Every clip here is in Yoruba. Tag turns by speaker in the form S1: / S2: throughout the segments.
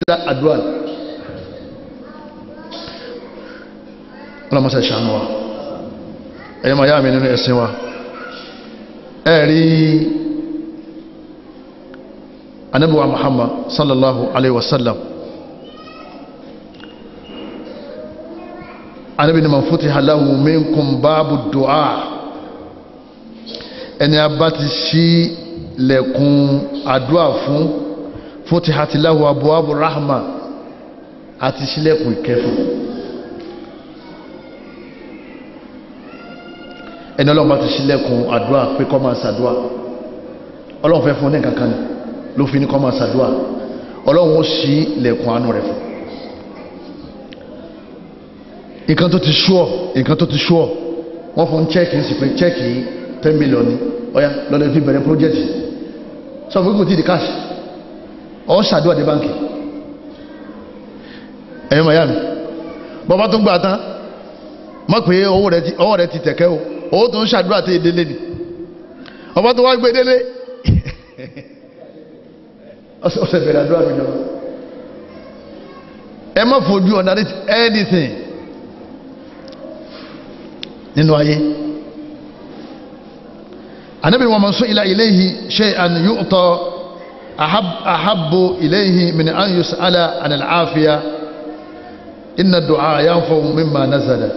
S1: àdúrà ọlọ́mọsẹ̀ ṣàánú wa ẹ̀yẹ́ máa yá mi nínú ẹ̀sìn wa ẹ̀rí anábíwa Muhammad sallallahu alaihi wasallam anábí ni man futiha lahu minkum báàbù du'a ẹni a bá ti ṣí lẹ̀kùn àdúrà fún futihati lahu abwabu rahma àti ṣílẹ̀kùn ìkẹfù ẹni ọlọ́run bá ti ṣílẹ̀kùn àdúrà pé kó máa ṣàdúrà ọlọ́run fẹ́ fún ní kankan ni ló fi ní kó máa ṣàdúrà ọlọ́run ó ṣí lẹ̀kùn àánú rẹ̀ fún nǹkan tó ti ṣúọ̀ nǹkan tó ti ṣúọ̀ wọ́n fún chẹ́ẹ̀kì sí pé chẹ́ẹ̀kì 10 million ni ọya lọ́lọ́ fi bẹ̀rẹ̀ project sọ fún ìgbòtí di cash ọ ṣàdúrà dé báńkì ẹ̀yọ́ miami bọ́bá tó gbà tán mọ́ pé ọwọ́ rẹ̀ ti tẹ̀kẹ́ o owó tó ń ṣàdúrà tí ìdílé ni ọba tó wá gbé délé ọ̀sẹ̀ bẹ̀rẹ̀ àdúrà mi náà ẹ má fojú ọ̀nà anything nínú ayé anabi wa man su'ila ilayhi shay'an yu'ta ahab ahabbu ilayhi min an yus'ala an al-afiya inna ad-du'a yanfa'u mimma nazala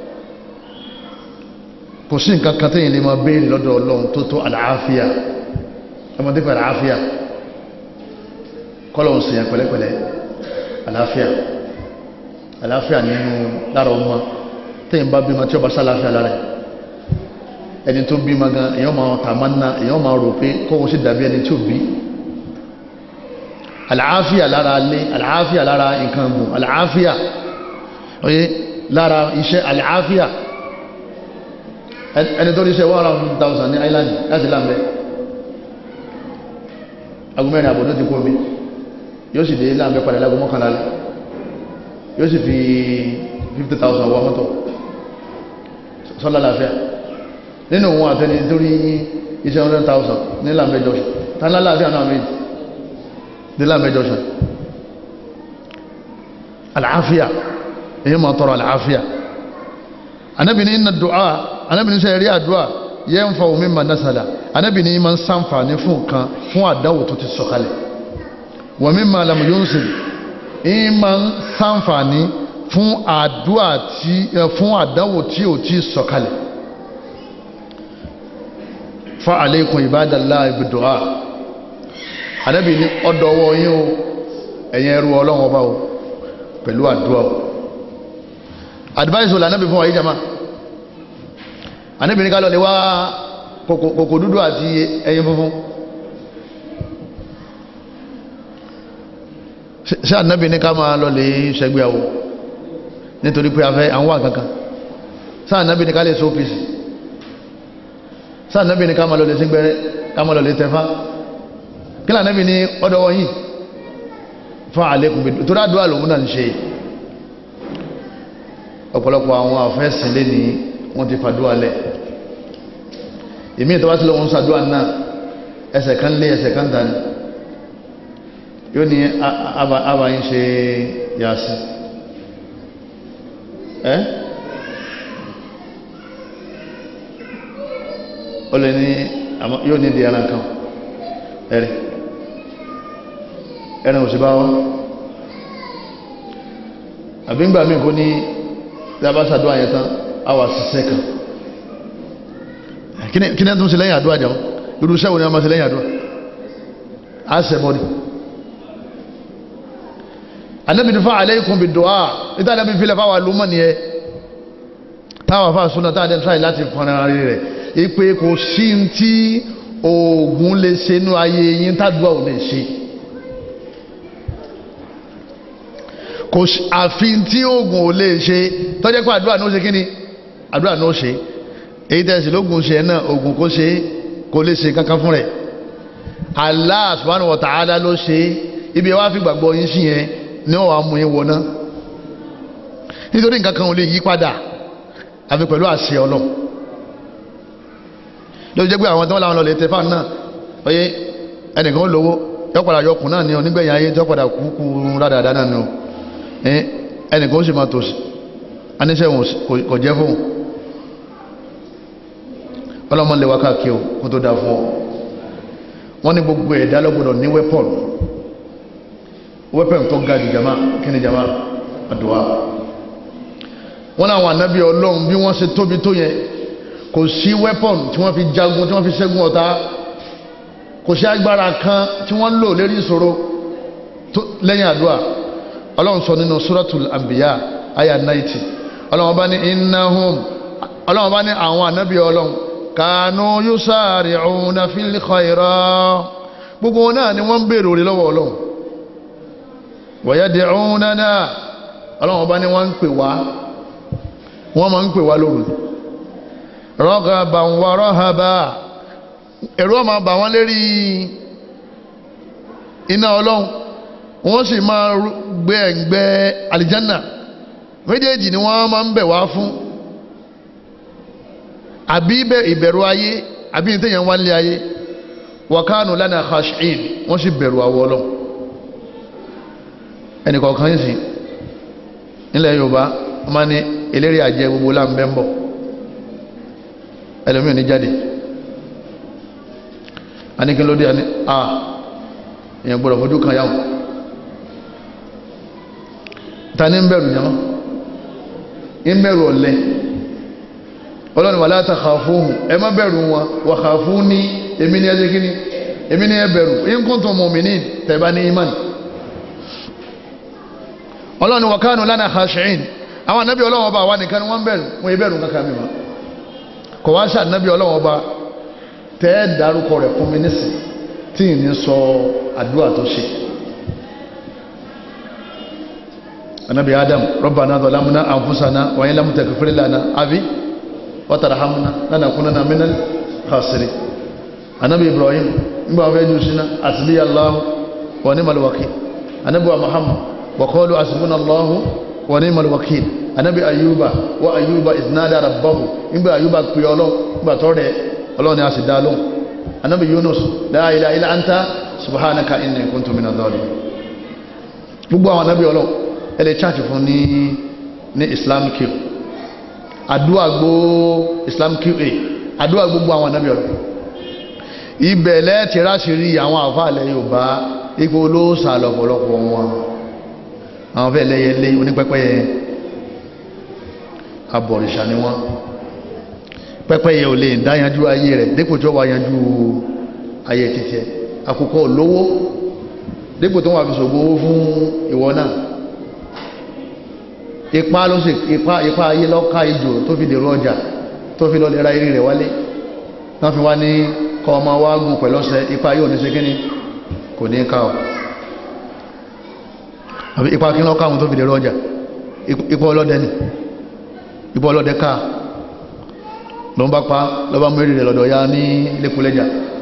S1: kò sí nǹkan kan tẹ́yìn lè máa béèrè lọ́dọ̀ ọlọ́run tó tó àlàáfíà ọmọdé pẹ̀lú àlàáfíà kọ́lọ̀hún sí yẹn pẹ̀lẹ́pẹ̀lẹ́ àlàáfíà àlàáfíà nínú lára ọmọ tẹ́yìn bá bímọ tí ó bá sálàáfíà lára ẹni tó bímọ gan èèyàn máa tàmánà èèyàn máa rò pé kóhun sì dàbí ẹni tí ò bí àlàáfíà lára alé àlàáfíà lára nǹkan gùn àlàáfíà oye lára iṣẹ́ àlàáfíà ẹni tó ríṣẹ́ one hundred thousand ní island láti láàmẹ́ agúnmẹ́rin àbò ló ti kó mi yóò sì dé láàmẹ́ padà lágún mọ́kànlá lẹ́ yóò sì fi fifty thousand wọ mọ́tò sọ́lá láàfíà nínú òun àtẹni tó rí iṣẹ́ hundred thousand ní láàmẹ́ jọ́sùn tánlá láàfíà náà méjì ní láàmẹ́ jọ́sùn àlàáfíà èyí máa tọrọ àlàáfíà anábì ní inna du'a anábì ní sẹ́yẹ̀rí àdúrà yẹn ń fa omi ma nasala anábì ní ma ń sànfàní fún kan fún àdáwò tó ti sọ̀kalẹ̀ wọ́n mi ma lamu yóò sè é ma ń sànfàní fún àdúrà tí fún àdáwò tí ò ti sọ̀kalẹ̀ fa aleikum ibadallah ibidu'a anábì ní ọdọwọ yín o ẹ̀yin ẹrú ọlọ́run ọba o pẹ̀lú àdúrà o advice wo la anabi fún wa yìí jama anabi ní ká lọ lè wá kòkò dúdú àti ẹyin funfun ṣé anabi ní ká máa lọ lè ṣẹgbéyàwó nítorí pé a fẹ́ àwọn àkankan ṣé anabi ní ká lè sófìsì ṣé anabi ní ká máa lọ lè sígbẹ́rẹ́ ká máa lọ lè tẹ̀fá kí lè anabi ní ọ̀dọ̀ wọ̀nyí fún àlékún bí tó dá dúà lòun náà ń ṣe ọ̀pọ̀lọpọ̀ àwọn àfẹ́sìn lé ní wọ́n ti fàdúwà lẹ̀ ìmí ìtọ́wá tí lọ́wọ́n sàdúwà náà ẹsẹ̀ kan lé ẹsẹ̀ kan dání yóò ní àbáyín ṣe yàásí ẹ́ ó lè ní yóò ní di ẹran kan ẹ̀rì ẹran òṣìbá wá àbí ń gbà mí kó ní dábàá sàdúrà yẹn tán àwà sísẹ́ kan kí ni ẹ tún ṣe lẹ́yìn àdúrà jẹun irú iṣẹ́ wo ni wọ́n máa ṣe lẹ́yìn àdúrà á sẹ́bọ̀ ni anabi ní fa aleikum bi du'a níta anabi fi lè fa wà lùmọ̀ nìyẹn táwọn afa súnà táwọn adẹ́n tíráì láti fọn ara rẹ̀ ipe kò sí tí oògùn lè ṣe nú ayé yín tádùá ò lè ṣe. kò àfi tí oògùn ò lè ṣe tọ́jẹ́ pé àdúrà náà ṣe kí ni àdúrà náà ṣe èyí tẹ̀sí lóògùn ṣe náà oògùn kò ṣe kò lè ṣe kankan fún rẹ̀ Allah subhanahu wa ta'ala ló ṣe ibi wá fi gbàgbọ́ yín sí yẹn ní ọ̀wà mú yín wọná nítorí nǹkan kan ò lè yí padà àfi pẹ̀lú àṣẹ ọlọ́ ló jẹ́ pé àwọn tí wọ́n láwọn lọ lè tẹ́fà náà oyé ẹnìkan ó lówó yọ padà yọkùn náà ní onígbẹ̀yìn ayé tí wọ́n padà kúkú rádàdà náà ni o ẹnìkan ó sì máa tòsí aníṣẹ́ wọn kò jẹ́ fún ọlọ́mọ lè wá káàkiri o kó tó dá fún ọ wọ́n ní gbogbo ẹ̀dá lọ́gbọ̀dọ̀ ní wẹ́pọ̀n wẹ́pọ̀n tó ga jù jama kí ni jama àdúrà wọ́n láwọn ànábì ọlọ́run bí wọ́n ṣe tóbi tó yẹn kò sí wẹ́pọ̀n tí wọ́n fi jagun tí wọ́n fi ṣẹ́gun ọ̀tá kò sí agbára kan tí wọ́n lò lérí ìṣòro lẹ́yìn àdúrà ọlọ́run sọ nínú suratul anbiya aya 90 ọlọ́run bá ní innahum ọlọ́run bá ní àwọn ànábì ọlọ́run kanu yusari'una fil khayrat gbogbo wọn náà ni wọ́n ń bèèrè orí lọ́wọ́ ọlọ́run wa yad'unana ọlọ́run bá ní wọ́n ń pè wá wọ́n máa ń pè wá lóru raghaban wa rahaba ẹ̀rù ọmọ bà wọ́n lérí iná ọlọ́run wọ́n sì máa gbé ẹ̀gbẹ́ àlìjánà méjèèjì ni wọ́n máa ń bẹ̀ wá fún àbí ìbẹ̀rù ayé àbí ìtẹ̀yàn wá lé ayé wa kanu lana khashin wọ́n sì bẹ̀rù àwọ̀ ọlọ́run ẹnì kọ̀ọ̀kan yìí sí nílẹ̀ yorùbá wọ́n máa ní eléré àjẹ gbogbo láǹbẹ̀ ń bọ̀ ẹlòmíì ní jáde anìkí ló dé àní à èèyàn gbọ́dọ̀ fojú kan yàwó ta ní ń bẹ̀rù yàmá ń bẹ̀rù ọ̀lẹ ọlọ́ni wala takhafuhum ẹ má bẹ̀rù wọn wa khafuni èmi ní ẹjẹ́ kíní èmi ní ẹ bẹ̀rù in kuntum mu'minin tẹ̀bá ní imán ọlọ́ni wa kanu lana khashi'in àwọn anábì ọlọ́wọ́ bá wà nìkan wọ́n bẹ̀rù wọ́n yẹ bẹ̀rù kankan mi ma kọ̀ wá sí anábì ọlọ́wọ́ bá tẹ́ dárúkọ rẹ̀ fún mi nísìn tí ì ní sọ àdúrà tó ṣe anabi adam rabbana zalamna anfusana wa in lam taghfir lana abi wa tarhamna lanakunanna minal khasirin anabi ibrahim ngba wa ju sina asli allah wa ni'mal wakeel anabi wa muhammad wa qalu hasbuna allah wa ni'mal wakeel anabi ayuba wa ayuba iznada rabbahu ngba ayuba pe Ọlọ́hun ngba to re Ọlọ́hun ni a sì dá lóhùn anabi yunus la ilaha illa anta subhanaka inni kuntu minadh dhalimin gbogbo àwọn anabi Ọlọ́hun ẹ lè chaati fún ní ní islam q àdúrà gbó islam qa àdúrà gbogbo àwọn anabi Ọlọ́hun ibẹ̀ lẹ́ẹ̀tì ráṣìírí àwọn àfáàlẹ̀ yorùbá ipò olóòsà lọ́pọ̀lọpọ̀ wọn àwọn fẹ́ lẹ́yẹlé onípẹ́pẹ́yẹ abọ̀rìṣà ni wọ́n pẹ́pẹ́yẹ ò lè dáyanjú ayé rẹ̀ dípò tó wà yanjú ayé títẹ́ àkùkọ lówó dípò tó wà fi ṣògbó fún ìwọ náà ipá ló sì ipá ipá ayé lọ́ka ìjò tó fi dèrò ọjà tó fi lọ lè ra eré rẹ̀ wálé náà fi wá ní kọ ọmọ wá gùn pẹ̀lọ́sẹ̀ ipá yóò ní ṣe kíní kò ní ká ọ àbí ipá kí lọ́ka àwọn tó fi dèrò ọjà ipá ọlọ́dẹ ni ipá ọlọ́dẹ ká ló ń bá pa lọ́bá mú èrè rẹ̀ lọ́dọ̀ ya ní lẹ́kùlẹ́jà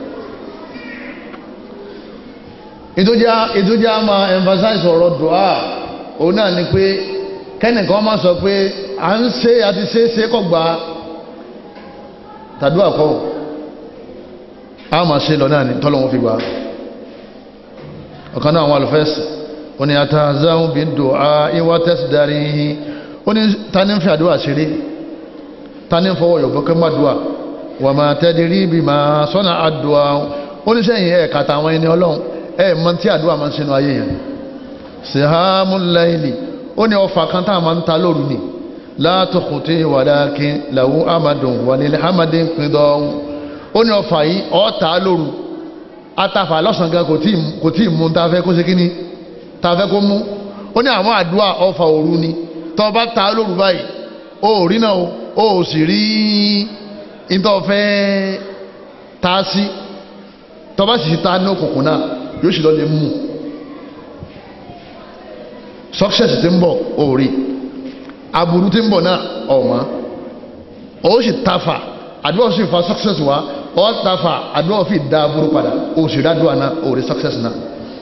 S1: ìtújá máa emphasize ọ̀rọ̀ dùá òun náà ni pé kẹ́nìkan máa sọ pé à ń ṣe àti ṣe é ṣe kọ̀ gba tàdúrà kọ́ a máa ṣe lọ náà ni tọ́lọ́wọ́n fi gbà ọ̀kan náà àwọn alùfẹ́sì ó ní àtàzáhùn bí dùá ìwà tẹ́sì darí ó ní ta ní fi àdúrà ṣeré ta ní fọwọ́ yọ̀bọ̀ kẹ́ má dùá wà máa tẹ́dìrí bí máa sọ́nà àdùá ó ní sẹ́yìn ẹ̀ kàtà àwọn ẹni ọlọ́run ẹ̀ mọ tí àdúrà máa ń ṣe ayé yẹn sihamu layli ó ní ọfà kan tá a máa ń ta lóru ni látòkùtì wàlákin làwọn amadùn wà nílẹ̀ hamadin pindọ́n ó ní ọfà yìí ọ̀ọ́ta lóru atafa lọ́sàn gan kò tí ì mú ta fẹ́ kó ṣe kíní ta fẹ́ kó mú ó ní àwọn àdúrà ọfà òru ni tọ́ bá ta lóru báyìí ó rí náà ó sì rí ìtọ́ fẹ́ ta sí tọ́ bá sì ta ní òkùnkùn náà yóò sì lọ lè mú success ti ń bọ̀ ó rí aburú ti ń bọ̀ náà ọ̀mọ́ ó sì tafa àdúrà sì fa success wá ọ́ tafa àdúrà fi da aburú padà ó sì rí àdúrà náà ó rí success náà.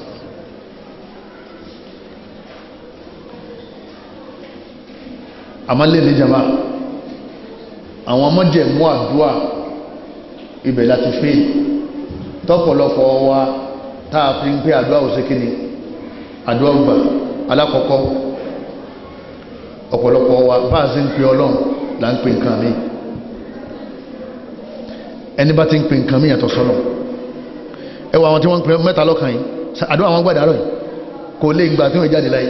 S1: àmọ́ lè ní jama àwọn ọmọdéẹ̀mú àdúrà ibẹ̀ láti fẹ́ tọ́pọ̀lọpọ̀ wa tá a fi ń pé àdúrà òsèkìní àdúrà ògbà alákọ̀ọ́kọ́ ọ̀pọ̀lọpọ̀ wa bá a sì ń pè ọlọ́run là ń pè nǹkan mi ẹni bá ti ń pè nǹkan mi yàtọ̀ sọ́lọ̀ ẹ wọ àwọn tí wọ́n ń pè mẹ́ta lọ́kàn yìí àdúrà àwọn gbàdá rẹ̀ kò lè gbà tí wọ́n jáde láyé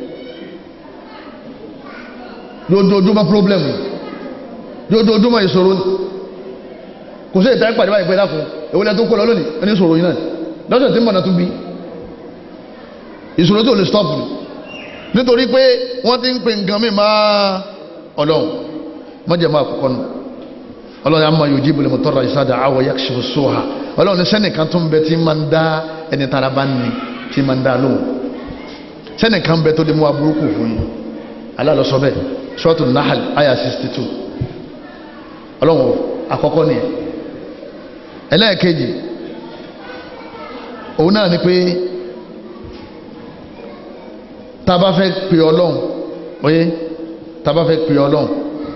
S1: lójoojúmọ́ pírọ́blẹ̀mù lójoojúmọ́ ìṣòro kò sí ìta ìpàdé báyìí pé dákun ìwọlẹ̀ tó kó lọ lónìí ẹni ìṣòro yìí náà lọ́sẹ̀ tí mọ̀nà tún bí ìṣòro tó lè stop nítorí pé wọ́n ti ń pè nǹkan mi máa ọlọ́run mọ́jẹ̀ máa kọ́kọ́ nù ọlọ́run àmọ́ yóò jíbìlì mọ́ tọ́ra ìsájà àwọ̀ yakshifu sóha ọlọ́run sẹ́nìkan tó ń bẹ tí máa ń dá ẹni tara bá ní tí máa ń dá lóhùn sẹ́nìkan bẹ tó lè mú aburúkú fún yín alálọ́sọ bẹ́ẹ̀ sọ́ọ̀tù nahal aya 62 ọlọ́run àkọ́kọ́ nìyẹn ẹlẹ́ẹ̀kejì òun náà ni pé tá a bá fẹ́ pè ọlọ́run oyé tá a bá fẹ́ pè ọlọ́run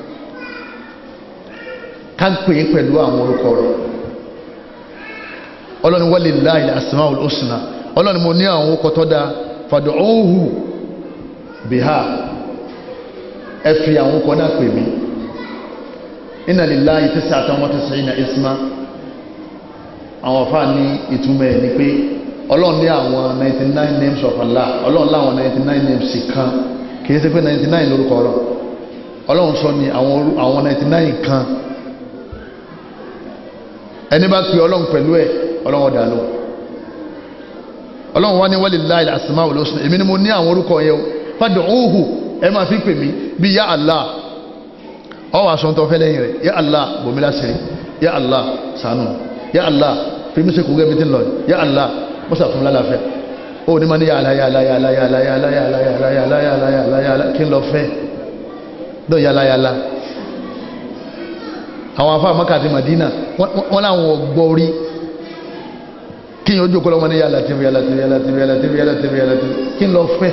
S1: ká pè é pẹ̀lú àwọn orúkọ rẹ̀ ọlọ́run walillahi al-asmaul husna ọlọ́run mo ní àwọn orúkọ tó dáa fad'uhu biha ẹ fi àwọn orúkọ náà pè mí inna lillahi tis'atan wa tis'ina isma àwọn afa ní ìtumọ̀ ẹ̀ ni pé ọlọ́run ní àwọn 99 names of Allah ọlọ́run láwọn 99 names kan kì í ṣe pé 99 lórúkọ ọlọ́run ọlọ́run sọ ní àwọn 99 kan ẹni bá pe ọlọ́run pẹ̀lú ẹ̀ ọlọ́run ọ̀dà lọ ọlọ́run wá ní walillahi al-asmaul husna èmi ni mo ní àwọn orúkọ yẹn o fad'uhu ẹ máa fi pè mí bí ya Allah ọ wà sọ́ńtọ́ fẹ́ lẹ́yìn rẹ̀ ya Allah bòmílá sẹ́yìn ya Allah ṣàánú ya Allah fi mí sẹ́kù gẹ́gẹ́ bí tí ń lọ ya Allah mọ́sà fún lálàáfẹ́ ó ní ma ní yàlá yàlá yàlá yàlá yàlá yàlá yàlá yàlá yàlá yàlá yàlá kí n lọ fẹ́ dọ̀ yàlá yàlá àwọn afá Mákà àti Madina wọ́n láwọn gbọ́ orí kí n ojú kọ́ lọ́wọ́ ní yàlá tìbí yàlá tìbí yàlá tìbí yàlá tìbí yàlá tìbí yàlá tìbí kí n lọ fẹ́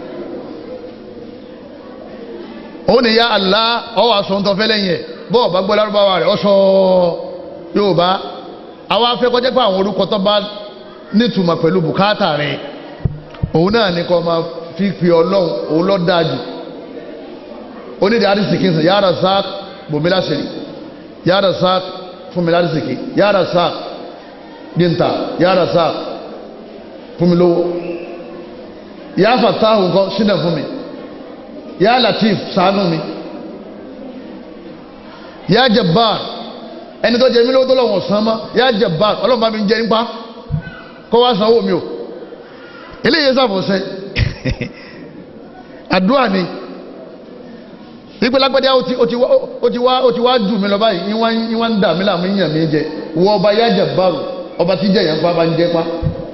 S1: ó ní ya Allah ọwọ́ aṣọ ń tọ́ fẹ́ lẹ́yìn ẹ̀ bọ́ọ̀ bá gbọ́ lárúbáwá rẹ̀ ọ̀ṣọ́ yóò bá àwọn afẹ́ kọjá pé àwọn orúkọ tó bá nítumọ̀ pẹ̀lú bùkátà rẹ̀ òun náà ní kọ́ máa fi pè ọlọ́run òun lọ́ dájú onídìí àdìsíkì ń sìn ya Razzaq bòmílá ṣèlú ya Razzaq fún mi àdìsíkì ya Razzaq dínta ya Razzaq fún mi lówó ya Fattahu nǹkan sínú fún mi ya Latif ṣàánú mi ya Jabbar ẹni tó jẹ mí lówó tó lọ́wọ́ san mọ́ ya Jabbar ọlọ́run bá mi jẹ nípa kọ́ wá sanwó mi o eléyìí sàfọ̀sẹ́ àdúrà ni ìpè lágbẹ́dẹ́ ó ti wá ó ti wá ó ti wá jù mí lọ báyìí ní wọ́n ń dà mí láàmú yíyan mi jẹ wọ ọba ya Jabbar ọba tí jẹ yẹn pa bá ń jẹ pa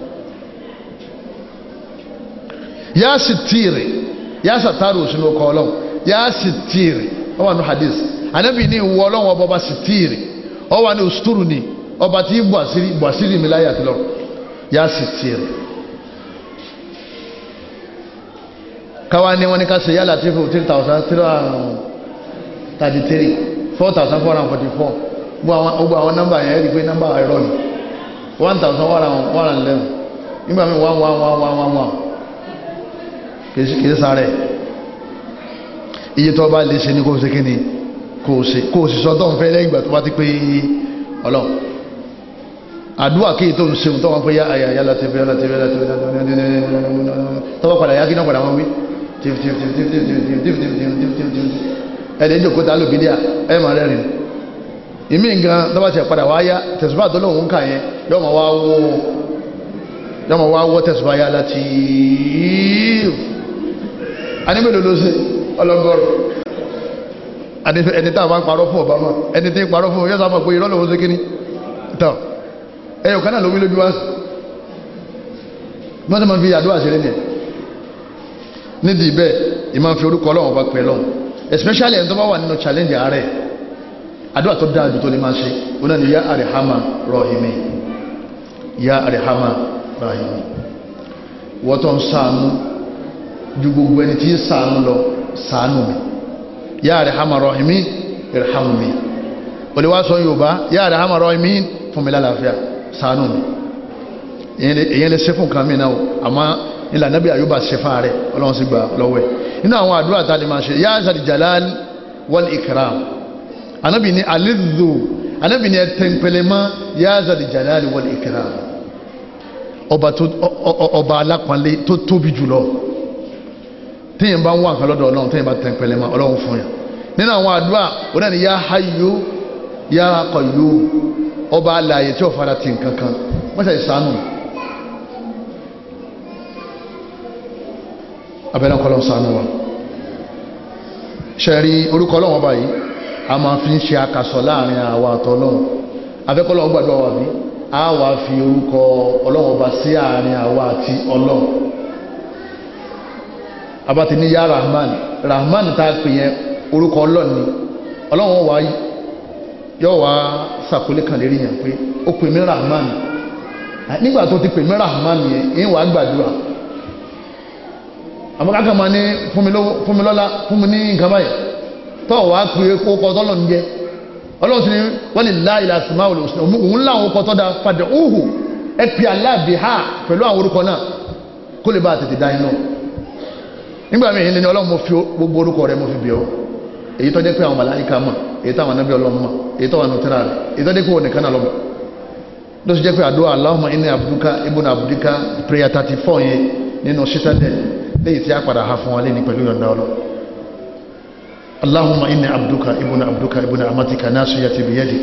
S1: ya Sitiri ya Sataru òsínú ọkọ ọlọ́run ya Sitiri ọwọ́ àánú hadith anabi ní ìwọ ọlọ́run ọba ọba Sitiri ọwọ́ àánú osturu ni ọba tí bù àṣírí bù àṣírí mi láyé àti lọ́run ya Sitiri káwa ní wọn ní ká ṣe yálà tí fún three thousand three hundred thirty three four thousand four hundred forty four gbogbo àwọn nọ́mbà yẹn rí i pé nọ́mbà ẹ̀rọ ni one thousand one hundred one hundred eleven nígbà míì one one one one one one kìí sáré iye tó bá lè ṣe ní kó ṣe kí ni kó ṣe kó sì sọ tó ń fẹ́ lẹ́yìn ìgbà tó bá ti pé ọlọ́run àdúrà kí tó ń ṣeun tó wọn pé yáyà yálà tí fẹ́ yálà tí fẹ́ yálà tí fẹ́ tọ́wọ́ padà yá kí náà padà wọn wí ẹ̀dẹ̀ ìjòkó tá lò bídíà ẹ̀ máa rẹ́rìn ìmí nǹkan tó bá ti padà wá yá tẹ̀sùbá tó lóun ń kà yẹn yọ́ mọ̀ wá wó yọ́ mọ̀ wá wó tẹ̀sùbá yá láti anímẹ́lò ló ṣe ọlọ́gọ́rọ̀ ẹni tá a máa ń parọ́ fún Obama ẹni tí ń parọ́ fún yọ́ sábà pé irọ́ lòun ṣe kíní tán ẹyọ kan náà ló wí lójú wá wọ́n sì máa fi àdúrà ṣeré ní ẹ̀ nídìí bẹ́ẹ̀ ìmáa fi orúkọ ọlọ́run bá pẹ́ lọ́hùn especially ẹni tó bá wà nínú challenge ààrẹ àdúrà tó dáa jù tó lè máa ṣe ó náà ni yá àrèhámà rọ̀hìmí yá àrèhámà rọ̀hìmí wọ́n tó ń ṣàánú ju gbogbo ẹni tí ń ṣàánú lọ ṣàánú mi yá àrèhámà rọ̀hìmí ìrẹ̀hámù mi olùwàsọ yorùbá yá àrèhámà rọ̀hìmí fún mi lálàáfíà ṣàánú mi èyàn lè ṣe fún nǹkan mìíràn o àmọ́ ilà nábì àyùbá ṣe fún ààrẹ ọlọ́run sì gbà lọ́wọ́ ẹ̀ nínú àwọn àdúrà tá a lè máa ṣe yá àzàdì jalal wal ikram anábì ní alidhu anábì ní ẹtẹ̀ǹpẹ̀lẹ̀ mọ́ yá àzàdì jalal wal ikram ọba tó ọba alápọ̀nlé tó tóbi jùlọ téèyàn bá ń wà nǹkan lọ́dọ̀ ọlọ́run téèyàn bá tẹ̀ǹpẹ̀lẹ̀ mọ́ ọlọ́run fún yàn nínú àwọn àdúrà ó náà ní yá hayyu yá qayyum ọba alààyè tí ó fara ti nǹkan kan wọ́n ṣe ìsánù abẹ́lẹ́ kọ́lọ́ sánú wa ṣẹ̀rí orúkọ ọlọ́wọ́n báyìí a máa fi ń ṣe akasọ̀ láàrin àwa àtọ́lọ́wọ́n afẹ́kọ́lọ́wọ́n gbàdúrà wà bí a wà fi orúkọ ọlọ́wọ́n bá sí àárín àwa àti ọlọ́wọ́n abáti ní yá rahman rahman tá a pè yẹn orúkọ ọlọ́run ni ọlọ́wọ́n wà yóò wá sàkólé kan lérí yẹn pé ó pè mí rahman nígbà tó ti pè mí rahman yẹn ìyẹn wàá gbàdúrà àmọ́ kákan máa ní fún mi lọ́lá fún mi ní nǹkan báyìí tọ́ wàá pè é kó kọ́ tọ́lọ̀ ń jẹ́ ọlọ́run sì ni wọ́n lè lá ilà sí máa olùsùn òun láwọn kọ́ tọ́ da padà òhù ẹ pè aláàbí ha pẹ̀lú àwọn orúkọ náà kó lè bá a tètè dá iná nígbà míì ní ọlọ́run mo fi gbogbo orúkọ rẹ mo fi bì ọ́ èyí tó jẹ́ pé àwọn màláíkà mọ̀ èyí táwọn anábì ọlọ́run mọ̀ èyí tó wà nù tẹ́lá rẹ̀ èyí tó jẹ́ pé òun nìkan náà lọ́mọ ló sì jẹ́ pé àdúrà Allahumma inni abduka ibùnà abdika prayer thirty four yẹn nínú citadel léyìí tí a padà ha fún wa lé ní pẹ̀lú yọ̀ǹda ọlọ́ Allahumma inni abduka ibùnà abduka ibùnà amatika nasiyati biyadi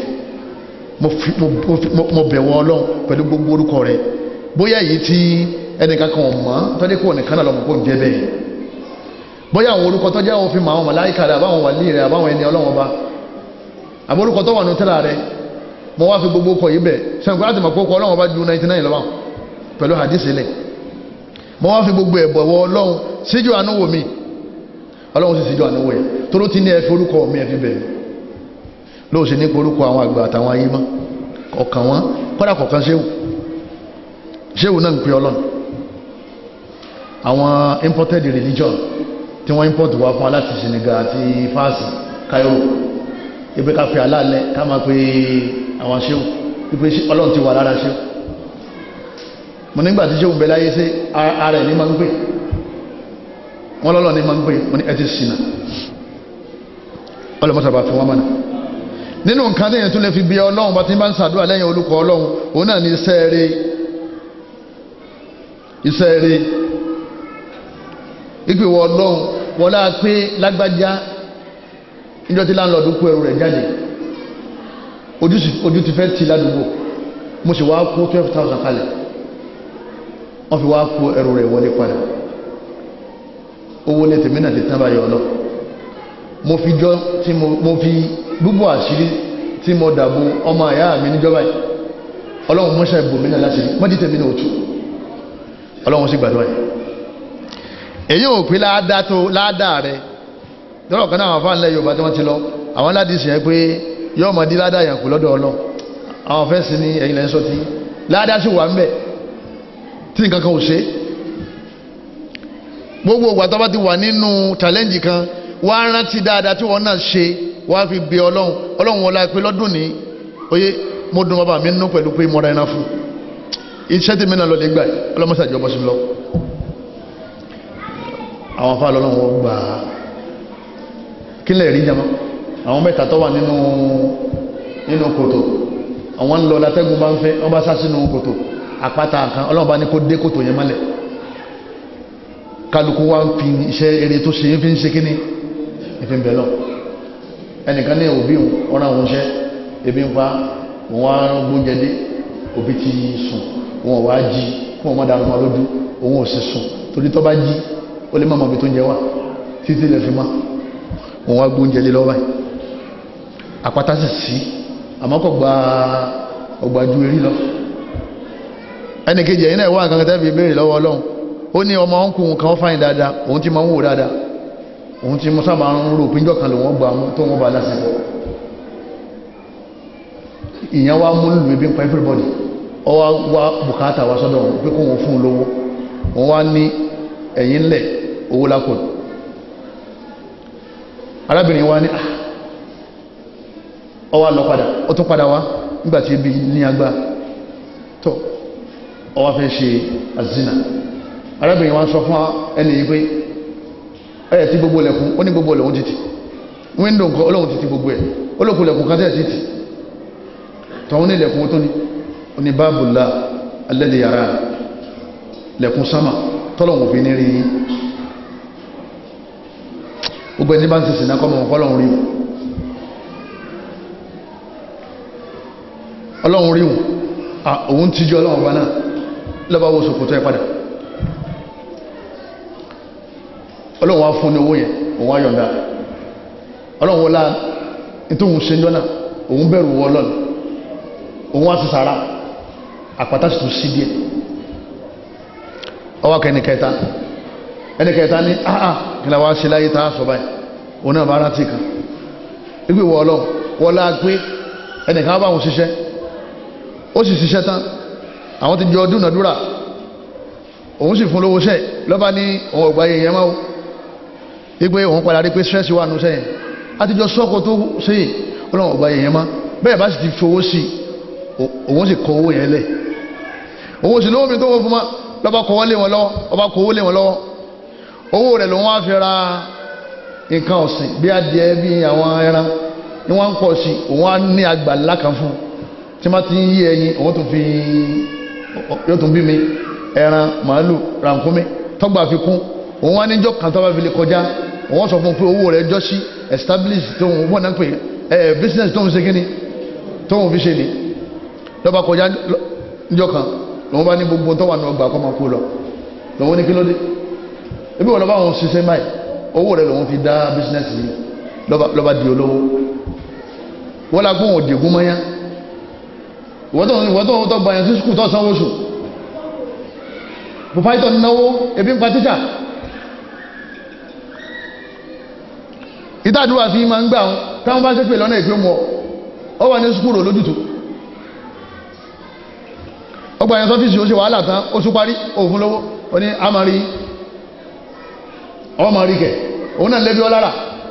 S1: mo bẹ̀wọ̀ ọlọ́run pẹ̀lú gbogbo orúkọ rẹ̀ bóyá èyí tí ẹnìkan kan mọ̀ tó jẹ́ pé òun nìkan náà lọ́mọ kó jẹ́ bẹ́ẹ̀ bóyá àwọn orúkọ tó jẹ́ òfin àwọn màláìkà rẹ̀ àbáwọn wàlí rẹ̀ àbáwọn ẹni ọlọ́run ọba àbọ̀ orúkọ tó wà nù tẹ́lá rẹ̀ mo wá fi gbogbo ọkọ̀ yìí bẹ̀ sẹ́nkú láti mọ̀ pé ọkọ̀ ọlọ́run ọba ju 99 lọ́wọ́ pẹ̀lú hadith ilẹ̀ mo wá fi gbogbo ẹ̀bọ̀ wọ ọlọ́run síjú ànúwò mi ọlọ́run sì síjú ànúwò yẹn toró ti ní ẹ fi orúkọ mi ẹ fi bẹ̀rẹ̀ lóò sì ní pé orúkọ àwọn àgbà àtàwọn ayé mọ́ ọ̀kan wọn kọ́dà kọ̀ọ̀kan ṣéwù ṣéwù náà ń pe ọlọ́run àwọn imported religion tí wọ́n import wá fún aláti Senegal àti fásì Cairo ibi ká fi aláàlẹ́ ká máa pe àwọn ṣéwù ipe ọlọ́run ti wà lára ṣéwù mo nígbà tí ṣéwù bẹ láyé sí ara ẹ̀ ní máa ń pè wọ́n lọ́lọ́ ní máa ń pè mo ní ẹ ti ṣìnà ọlọ́mọ́sàbà fún wọn mọ́nà nínú nǹkan tí èyàn tún lè fi bí ọlọ́run bá ti bá ń sàdúrà lẹ́yìn olùkọ́ ọlọ́run òun náà ní iṣẹ́ rere iṣẹ́ rere ìpè wọ ọlọ́run wọ́n láà pé lágbájá níjọ́ tí láńlọ́ọ̀dù kó ẹrù rẹ̀ jáde ojú ti fẹ́ ti ládùúgbò mo sì wá kó twelve thousand kalẹ̀ wọ́n fi wá kó ẹrù rẹ̀ wọlé padà owó lè tèmi náà ti tán báyọ̀ ọlọ́ mo fi jọ tí mo fi gbogbo àṣírí tí mo dàbò ọmọ àyá mi níjọba yìí ọlọ́run mọ́ṣẹ́ ìbòmí náà láti mọ́jí tèmi náà òtù ọlọ́run sì gbàdúrà yìí èyí ò pé láàdá tó láàdá rẹ lọ́rọ̀ kan náà àwọn afáàlẹ́ Yorùbá tí wọ́n ti lọ àwọn aládìí sì yẹn pé yóò mọ̀ dí láàdá yẹn kù lọ́dọ̀ ọlọ́run àwọn fẹ́ sí ní ẹ̀yìn lẹ́yìn sọ́tí láàdá sì wà ń bẹ̀ tí nǹkan kan ò ṣe gbogbo ìgbà tó bá ti wà nínú challenge kan wá rántí dáadáa tí wọ́n náà ṣe wá fi bí ọlọ́run ọlọ́run wọlá pé lọ́dún ní oyé mo dùn bàbá mi nínú pẹ̀lú pé mo ra ẹran fún iṣẹ́ tí mi náà lọ lè gbà ọlọ́mọṣàjọ bọ́ sí lọ àwọn afá lọ́lọ́run wọ́n gbà á kí lè rí jama àwọn mẹ́ta tó wà nínú nínú kòtò àwọn ń lọ látẹ́gùn bá ń fẹ́ wọ́n bá sá sínú kòtò àpáta kan ọlọ́run bá ní kó dé kòtò yẹn mọ́lẹ̀ kálukú wá ń fi iṣẹ́ eré tó ṣe fi ń ṣe kíní ìfi ń bẹ̀ lọ ẹnìkan ní òbí ọ̀rọ̀ àwọn iṣẹ́ ebi ń pa wọn wá gbóúnjẹ dé òbí ti sùn wọn wá jí kí wọn má dàrú ma lójú òun ò sì sùn torí tó bá jí ó lè má mọ ibi tó ń jẹ wá títí lè fi má wọn wá gbóúnjẹ lé lọ́wọ́ báyìí àpáta sì sí àmọ́ kò gba ọgbà ju eré lọ ẹnìkejì ẹ̀yin náà wà nǹkan kan tẹ́ fi béèrè lọ́wọ́ ọlọ́run ó ní ọmọ ọkùnrin kan fáyìn dáadáa òun ti máa ń wò dáadáa òun ti mọ́ sábà ń rò pínjọ́ kan lè wọ́n gba tó wọ́n bá lásìkò ìyẹn wá mú lùmí bí ń pa everybody ọ wá wá bùkátà wá sọ́dọ̀ wọn pé kó wọn fún un lówó wọn wá ní ẹ̀yìn ńlẹ̀ owó lápò arábìnrin wá ní ọ wá lọ padà ó tún padà wá nígbà tí ebi ní agbá tó ó wá fẹ́ ṣe azina arábìnrin wa sọ fún ẹni yìí pé ẹ̀ tí gbogbo lẹ̀kùn ó ní gbogbo lẹ̀kùn títì wíńdò nǹkan ọlọ́run títí gbogbo ẹ̀ olókùn lẹ̀kùn kan tẹ́ títì tọ́hún ní lẹ̀kùn tó ní oní báàbùlá alẹ́lẹ̀ yàrá lẹ̀kùn sámà tọ́lọ̀wọ̀n fi ní rí gbogbo ẹni bá ń sèsì náà kọ́mọ̀ ọlọ́run rí ọlọ́run rí òun tíjú ọlọ́run bá náà lọ́bàá wo sòkòtò ẹ padà ọlọ́run wá fún ní owó yẹn òun wá yọ̀ǹda ọlọ́run wọlá nítòhun ṣe jọ́nà òun bẹ̀rù wọ ọlọ́run òun wá sí sàárà àpàtà sì tún sí díẹ̀ ọwọ́ kẹni kẹta ẹni kẹta ní àà kìlá wá sí láyé tàà sọ báyìí òun náà bá rántí kan ibi wọ ọlọ́run wọlá pé ẹnìkan bá wọn ṣiṣẹ́ ó sì ṣiṣẹ́ tán àwọn ti jọ dúnàdúrà òun sì fún lówó ṣẹ́ lọ́ba ní òun ọgbà yẹn yẹn máa wípé òun padà rí pé stress wà nù sẹ́yìn àtijọ́ sọ́kò tó sí ọlọ́run ọgbà yẹn má bẹ́ẹ̀ bá sì ti fowó sí òun sì kọ owó yẹn lẹ̀ òun sì lówó mi tó wọ́n fún ma lọ́ba kọ́wọ́ lé wọn lọ́wọ́ ọba kọ́wọ́ lé wọn lọ́wọ́ owó rẹ̀ lòun wá fi ra nǹkan ọ̀sìn bí adìẹ bí àwọn ẹran ni wọ́n ń pọ̀ sí òun á ní àgbàlá kan fún tí wọ́n ti ń yí ẹyin òun tún fi yóò tún bí mi ẹran màálù rànkúnmí tọ́gbà fi kún òun wá níjọ́ kan tó bá fi lè kọjá òun sọ fún pé owó rẹ̀ jọ sí establish tó ń wọ́n náà pé ẹ business tó ń ṣe kíni tó ń fi ṣe ni lọ́ba kọjá níjọ́ kan lòun bá ní gbogbo tó wà ní ọgbà kọ́ máa kú lọ lòun ní kí ló dé ebi wọn lọ́ba òun ṣiṣẹ́ báyìí owó rẹ̀ lòun fi dá business yìí lọ́ba di olówó wọ́n la kó òun dègún mọ́yá ìwọ́n tó ń tọ́ gba yẹn sí skul tó sanwó oṣù pòfáìtọ̀ náwó ebi ń pa tíṣà ìtàdúrà fi ma ń gbà wọn táwọn bá ṣe pè lọ́nà ìpé mọ́ ọ wà ní skúrò lójútù ọgbà yẹn sọ́fíìsì ó ṣe wàhálà tán ó tún parí òfin lówó ó ní a máa rí ọmọ máa rí kẹ òun náà lẹ́bí ọlára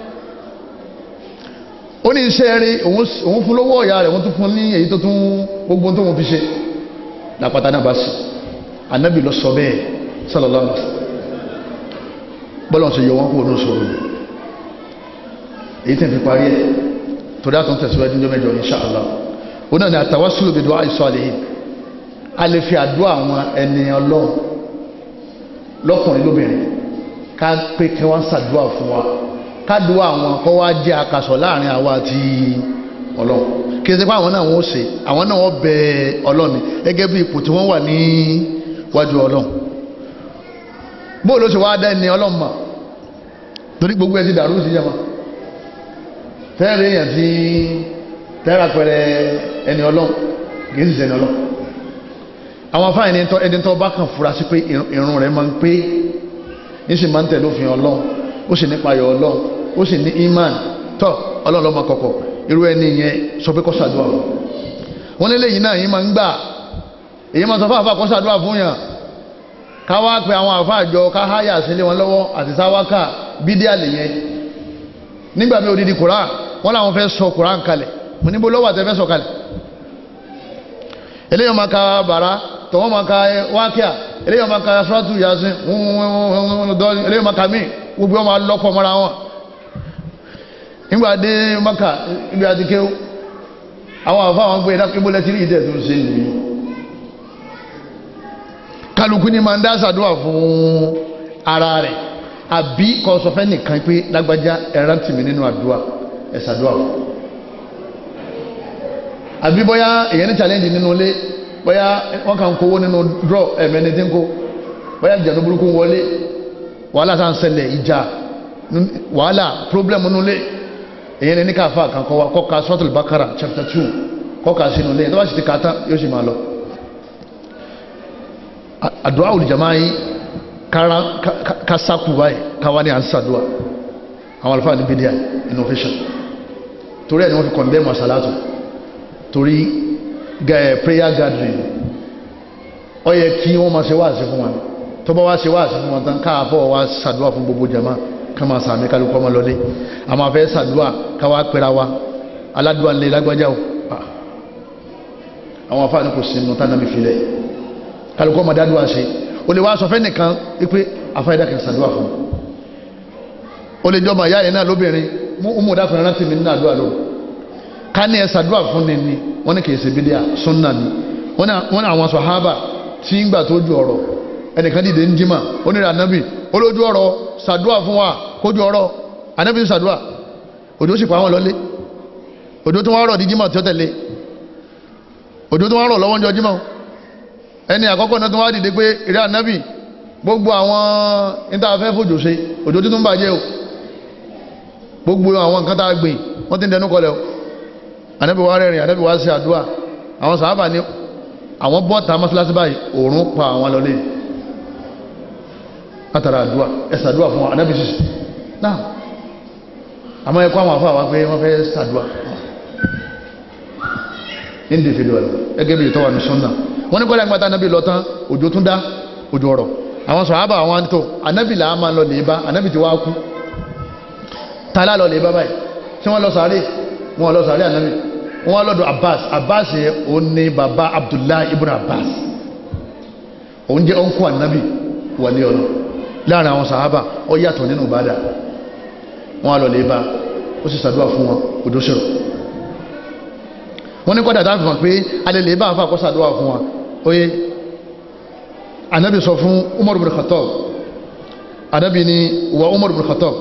S1: ó ní iṣẹ́ rí òun fún lówó ọ̀yà rẹ̀ wọ́n tún fún ní èyí tó tún gbogbo tó wọ́n fi ṣe lápáta náà bá sí anábì lọ sọ bẹ́ẹ̀ sallallahu alaihi wasallam bọ́lọ̀ ṣe yọ wọ́n kúrò ní sọ̀rọ̀ èyí tẹ́ fi parí ẹ̀ torí àtún tẹ̀síwájú ní mẹ́jọ insha Allah ó náà ni àtàwásílò bí du'a salihin a lè fi àdúrà àwọn ẹni ọlọ́run lọ́kùnrin lóbìnrin ká pé kí wọ́n ṣàdúrà fún wa ká dúrà àwọn kọ́ wá jẹ́ akasọ̀ láàrin àwa àti ọlọ́run kí ẹ ti pa àwọn náà wọ́n ṣe àwọn náà wọ́n bẹ ọlọ́run gẹ́gẹ́ bí ipò tí wọ́n wà ní wájú ọlọ́run bó ló ṣe wá dá ẹni ọlọ́run mọ̀ torí gbogbo ẹ ti dàrú sí yẹn mọ́ tẹ́rẹ̀ èèyàn tí tẹ́rà pẹ̀rẹ̀ ẹni ọlọ́run kìí sì sẹ́ni ọlọ́run àwọn afáàní ẹni tó bá kàn fura sí pé irun rẹ̀ máa ń pé ní sì máa ń tẹ̀lé òfin ọlọ́run ó sì nípa ayọ̀ ọlọ́run ó sì ní iman tọ́ ọlọ́run lọ́mọ kọ̀kọ̀ irú ẹni yẹn sọ pé kó ṣàdúrà wọn nílé yìí náà yìí máa ń gbà èyí máa sọ fún àfà kó ṣàdúrà fún yàn ká wá pe àwọn àfà àjọ ká háyà sílé wọn lọ́wọ́ àti sáwákà bídíà lè yẹn nígbà bí odidi koran wọ́n láwọn fẹ́ sọ koran kalẹ̀ mo níbo lọ́wọ́ àti ẹfẹ́ sọ kalẹ̀ eléyàn máa ka bàrá tọ̀wọ́n máa ka wákíà eléyàn máa ka sọ́tù yasin eléyàn máa ka mí gbogbo wọn máa lọ́pọ̀ mọ́ra wọn nígbà dé maka ibi àti kéwú àwọn àfa àwọn gbé ibo lẹ́tí rí ìdẹ̀ tó ń ṣe nìyí kálukú ni máa ń dá sàdúrà fún ara rẹ̀ àbí kọ́ sọ fẹ́ nìkan pé lágbájá ẹ̀rán tì mí nínú àdúrà ẹ̀sàdúrà àbí bóyá èyàn ní challenge nínú ilé bóyá wọ́n kàn kówó nínú draw ẹ̀mẹ́ni tí ń kó bóyá ìjà tó burúkú wọlé wàhálà tá à ń ṣẹlẹ̀ ìjà wàhálà problem nínú ilé èyàn ní káfà kan kọ́ wa kọ́ka suratul Bakara chapter two kọ́ka sínú ilé tó bá sì ti kà tán yóò sì máa lọ àdúrà olùjàmáà yìí kára kásákù báyìí káwá ní à ń sàdúà àwọn alfáà ní bídíà innovation torí ẹ̀ ni wọ́n fi condemn àsàlátù torí prayer gathering ó yẹ kí wọ́n máa ṣe wáàsí fún wọn tó bá wá ṣe wáàsí fún wọn tán káàfọ́ wá sàdúà fún gbogbo jama ká máa sàmì kálukọ́ máa lọlé a máa fẹ́ sàdúà káwá pẹ́ra wa aládùá ńlẹ̀ lágbájá o àwọn afáà ní kò sí nù tánàmì filẹ̀ kálukọ́ ọmọdé àdúrà ṣe o lè wá sọ fẹ́ nìkan wípé afáyídá kan ṣàdúrà fún o lè jọmọ ìyá yẹn náà lóbìnrin mú ọmọ dákùnrin rántí mi nínú àdúrà lóru ká ní ẹ ṣàdúrà fún ni ni wọ́n ní kì í ṣe bídíà sunna ni wọ́n ní àwọn sàhábà tí ń gbà tó ju ọ̀rọ̀ ẹnìkan dìde ń jímà ó ní ànábì olójú ọ̀rọ̀ ṣàdúrà fún wa kójú ọ̀rọ̀ ànábì ń ṣàdúrà òjò sì pa àwọn lọlé òjò tó wọ́n rọ̀ di jímà tí ó tẹ̀lé òjò tó wọ́n rọ̀ lọ́wọ́ ń jọ jímà ẹni àkọ́kọ́ náà tó wá dìde pé ìrẹ́ ànábì gbogbo àwọn ìtafẹ́ fòjò ṣe òjò tó tún bàjẹ́ o gbogbo àwọn nǹkan tá a gbìn wọ́n ti ń dẹnu kọlẹ̀ o ànábì wa rẹ̀rìn ànábì wa ṣe àdúrà àwọn sàábà ní àwọn bọ́ta mọ́sálásí báyìí òòrùn pa àwọn lọlé látara àdúrà ẹ̀sà àdúrà fún ànábì sísè náà àmọ́ ẹ̀kọ́ àwọn afọ àwọn pé wọ́n fẹ́ sàdúrà individual ẹgẹ́ bí ìtọ́wà ní sunna wọ́n ní kọ́lá ìgbàta ànábì lọ́tán òjò tún dá òjò ọ̀rọ̀ àwọn sàhábà àwọn àǹtò ànábì là á máa lọ lè bá ànábì ti wá kú tààlà lọ lè bá báyìí tí wọ́n lọ sàárè wọ́n lọ sàárè ànábì wọ́n lọ́dọ̀ abbas abbas yẹ ó ní baba abdullahi ibn abbas òun jẹ́ ọ̀nkú ànábì wọlé ọ̀nà láàrin àwọn sàhábà ó yàtọ̀ nínú ìbádà wọ́n lọ lè bá ó sì sàdúrà fún wọn òjò ṣòro wọ́n ní kọ́dà dáàbì wọn pé alẹ́ lè bá àfà kọ́ sàdúrà fún wọn oye ànábì sọ fún umar ibn khattab ànábì ni wa umar ibn khattab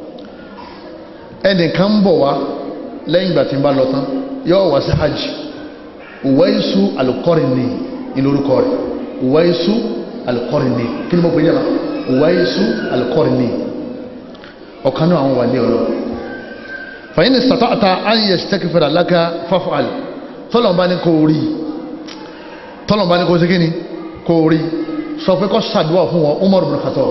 S1: ẹnìkan bọ̀ wá lẹ́yìn ìgbà tí ń bá lọ tán yóò wá sí hajj Uwaisu al-Qarni ní lórúkọ rẹ̀ Uwaisu al-Qarni kí ni mo pè é yàrá Uwaisu al-Qarni ọ̀kan náà àwọn wà ní ọ̀rọ̀ fàyín ní sàtọ́ta an yastaghfira laka faf'al tọ́lọ̀mbá ní kò rí tọ́lọ̀mbá ní kò sí kíni kò rí sọ pé kọ́ sàdúwà fún wọn Umar ibn Khattab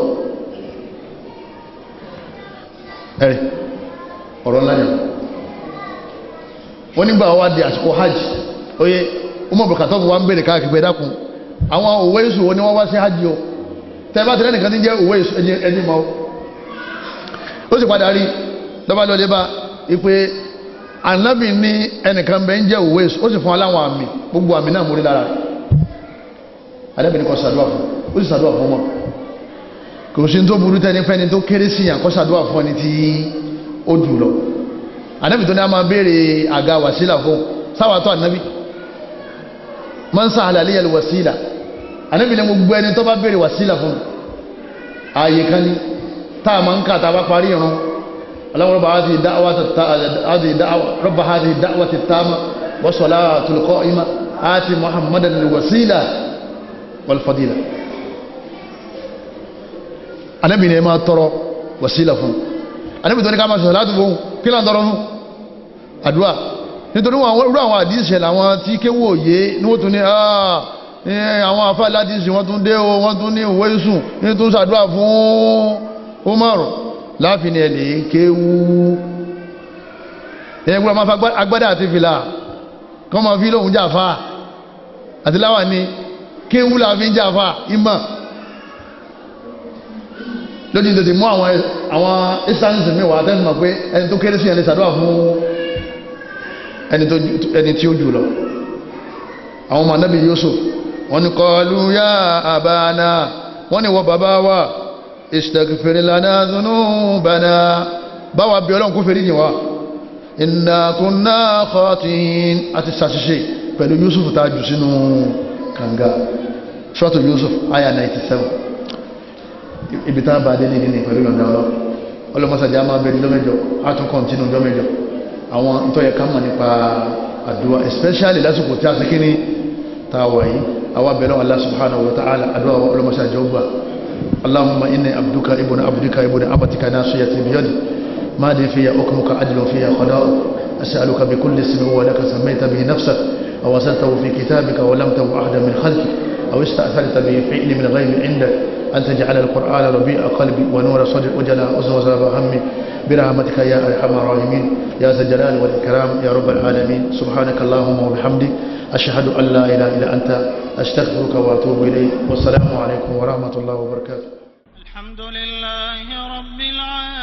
S1: ẹ̀rì ọ̀rọ̀ ńlá yẹn wọ́n nígbà wá di àsìkò hajj oye Umar ibn Khattab wá ń bèèrè káàkiri pé dákun àwọn Uwaisu wọn ni wọ́n wá sí hajj o tẹ́lá tẹ́lá nìkan ti jẹ́ Uwaisu ẹni mọ́ ó sì padà rí lọ́ba lọ́dẹ bá ipe anabi ní ẹnìkan bẹ́ẹ̀ ń jẹ́ Uwaisu ó sì fún aláwọn àmì gbogbo àmì náà mórí lára rẹ̀ anabi ní kó ṣàdúrà fún ó sì ṣàdúrà fún wọn kò sí tó burú tẹ́ni fẹ́ni tó kéré sí yàn kó ṣàdúrà fún ẹni tí ó jù lọ anabi tó ní a máa béèrè àga wàsílà fún sáwàtọ̀ anabi man sahala liya alwasila anabi ní gbogbo ẹni tó bá béèrè wàsílà fún ààyè kan ní táà máa ń kà tá a bá parí irun اللهم رب هذه الدعوة هذه الدعوة رب هذه الدعوة التامة والصلاة القائمة آت محمدا الوسيلة والفضيلة Ànábì ní máa tọrọ wàsílà fún Ànábì tó ní ká máa sọ̀rọ̀ láti fún kí là ń tọrọ fún àdúrà nítorí wọn irú àwọn àdíṣẹ́ làwọn tí kéwò òye ní wọ́n tún ní àwọn afá aládìsí wọ́n tún dé o wọ́n tún ní ìwé ìsùn ní tún ṣàdúrà fún Umar láàfin ni ẹ̀lẹ́ kéwú ẹ̀yẹ gbọ́dọ̀ máa fa agbádá àti fìlà kọ́ máa fi lóhun jàfà àti láwà ní kéwú láàfin jàfà ìmọ̀ lójú tètè mú àwọn àwọn instances mi wà tẹ́sí mọ̀ pé ẹni tó kéré sí ẹni sàdúrà fún ẹni tí ó jù lọ àwọn ọmọ anábì Yusuf wọ́n ní qalu ya abana wọ́n ní wọ́n bàbá wa istaghfir lana dhunubana báwa bí ọlọ́run kó fèrè yìí wá inna kunna khatin àti sàṣìṣe pẹ̀lú Yusuf tá a jù sínú kànga suratu Yusuf aya 97 ibi tá a bá dé ní ìdí ní pẹ̀lú yọ̀ǹda ọlọ́ ọlọ́mọsàjá máa bẹ̀rẹ̀ lọ́mẹjọ á tún kọ́ntínú lọ́mẹjọ àwọn ntọ́yẹ ká mọ̀ nípa àdúrà especially lásìkò tí a sì kí ní ta wà yìí àwọn abẹ̀rẹ̀ Allah subhanahu wa ta'ala àdúrà ọlọ́mọsàjá ọgbà اللهم إني عبدك ابن عبدك ابن عبدك ناصيتي بيدي ما لي فيها حكمك عدل فيها قضاء أسألك بكل اسم هو لك سميت به نفسك أو أرسلته في كتابك ولمته أحدا من خلقك أو استأثرت به في علم الغيب عندك أن تجعل القرآن ربيع قلبي ونور صدري وجلاء أذن وزراب همي برحمتك يا أرحم الراحمين يا ذا الجلال والإكرام يا رب العالمين سبحانك اللهم وبحمدك أشهد أن لا إله إلا أنت أستغفرك وأتوب إليك والسلام عليكم ورحمة الله وبركاته
S2: الحمد لله رب العالمين